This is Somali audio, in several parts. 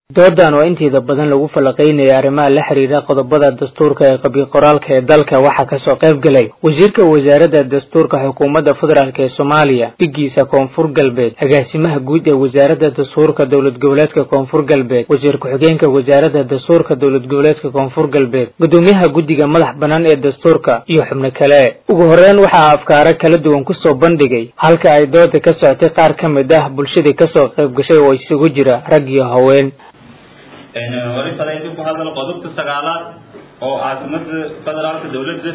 doodan oo inteeda badan lagu falaqeynaya arrimaha la xiriira qodobada dastuurka ee qabyo qoraalka ee dalka waxaa kasoo qayb galay wasiirka wasaaradda dastuurka xukuumadda federaalk ee soomaaliya dhigiisa koonfur galbeed agaasimaha guud ee wasaaradda dastuurka dowlad goboleedka koonfur galbeed wasiir ku-xigeenka wasaaradda dastuurka dowlad goboleedka koonfur galbeed gudoomiyaha guddiga madax bannaan ee dastuurka iyo xubno kale ugu horeyn waxaa afkaaro kala duwan kusoo bandhigay halka ay dooda ka socotay qaar ka mid ah bulshadii kasoo qayb gashay oo isugu jira rag iyo haween wali fadaydu ku hadal qodobka sagaalaad oo caasimada federaalka dawladda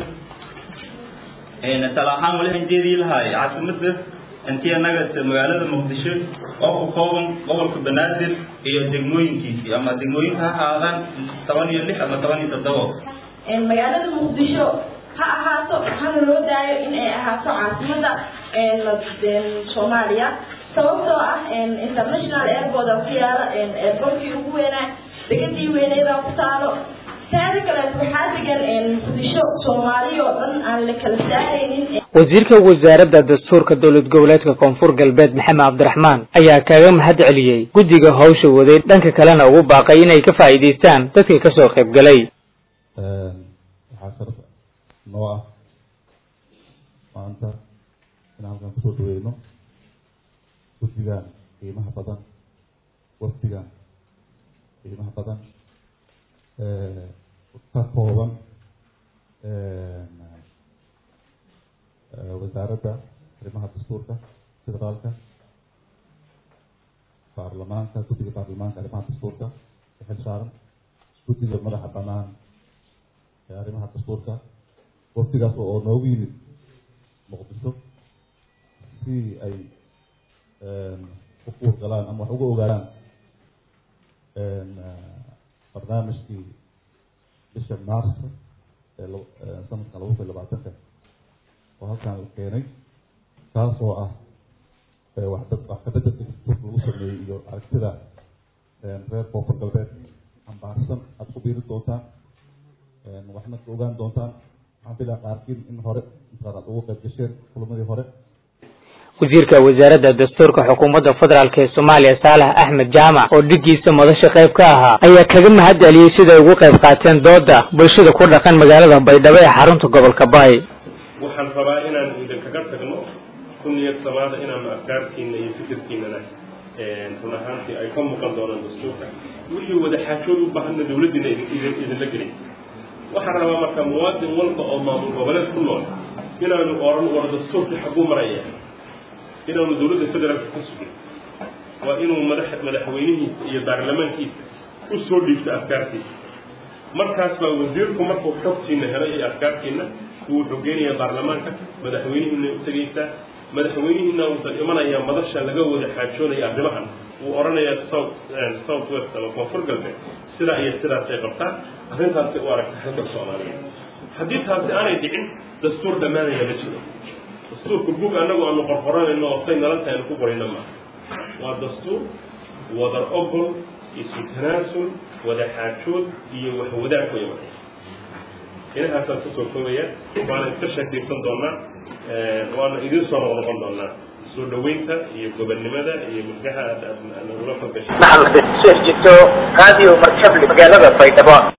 tala ahaan wali hanjeedii lahay caasimada intii anaga magaalada muqdisho oo ku kooban gobolka banaadir iyo degmooyinkiisii ama degmooyinka ha ahaadaan toban iyo lix ama toban iyo toddobo magaalada muqdisho ha ahaato hana loo daayo in ay ahaato caasimada soomaaliya sababtoo ah international airport ku yaala airportkii ugu weynaa degadii weyneeda ku taalo taada kaleet waxaa degan muqdisho soomaali oo dhan aan la kala saaraynin wasiirka wasaaradda dastuurka dowlad goboleedka koonfur galbeed maxamed cabdiraxmaan ayaa kaga mahad celiyey guddiga hawsha waday dhanka kalena ugu baaqay inay ka faa'iidaystaan dadkii kasoo qayb galay waxaa sharaf noo ah maanta in halkan kusoo dhaweyno guddigan qiimaha badan wafdigan qiimaha badan ka kooban wasaaradda arrimaha dastuurka federaalka baarlamaanka guddiga baarlamaanka arrimaha dastuurka ee xil saaran guddiga madaxa banaan ee arrimaha dastuurka wafdigaas oo noogu yimid muqdisho si ay u kuurgalaan ama wax uga ogaadaan barnaamijkii bisha maarso ee sanadkan laba kun labaatanka oo halkaan la keenay kaas oo ah wax wax kabedelka dastuurka lagu sameeyey iyo aragtida reer koonfur galbeed ambaarsan aada ku biiri doontaan waxna ka ogaan doontaan waxaan filaa qaarkiin in hore intaad aad ugu qayb gasheen kulamadii hore wasiirka wasaaradda dastuurka xukuumadda federaalk ee soomaaliya saalax axmed jaamac oo dhigiisa madasha qayb ka ahaa ayaa kaga mahad celiyey siday ugu qayb qaateen dooda bulshada ku dhaqan magaalada baydhabo ee xarunta gobolka baay waxaan rabaa inaan idinkaga tagno ku niyad samaada inaanu afkaartiina iyo fikirkiinana run ahaantii ay ka muuqan doonaan dastuurka wixii wada xaajood u baahana dawladdiina idinla gelin waxaan rabaa marka muwaadin walba oo maamul goboleed ku nool inaanu oran war dastuurkii xaguu maraya inaanu dawladda federaalka ka sugin waa inuu madax madaxweynihiisa iyo baarlamaankiisa u soo dhiibto afkaartiisa markaas baa wasiirku markuu xogtiina helay iyo afkaartiina wuu xogeynayaa baarlamaanka madaxweynihiina u tegaysaa madaxweynihiina uusan imanayaa madasha laga wada xaajoonaya arrimahan wuu odhanayaa south south west ama koonfur galbeed sidaa iyo sidaasay qabtaan arrintaasay u aragta halka soomaaliya haddii taasi aanay dhicin dastuur dhammaanaya ma jiro dastuurka bug anagu aanu qorqoranayno oo say nala tahay anu ku qorayno maaha waa dastuur wadar ogol isu tanaasul wada xaajood iyo wax wadaag way waday inahaasaan kusoo koobaya waana iska sheekaysan doonaa waana idiin soo noqnoqon doonaa soo dhaweynta iyo gobonnimada iyo mulkaha aad aad nagula falgashay maxamed sheekh jito radio markable magaalada baydhabo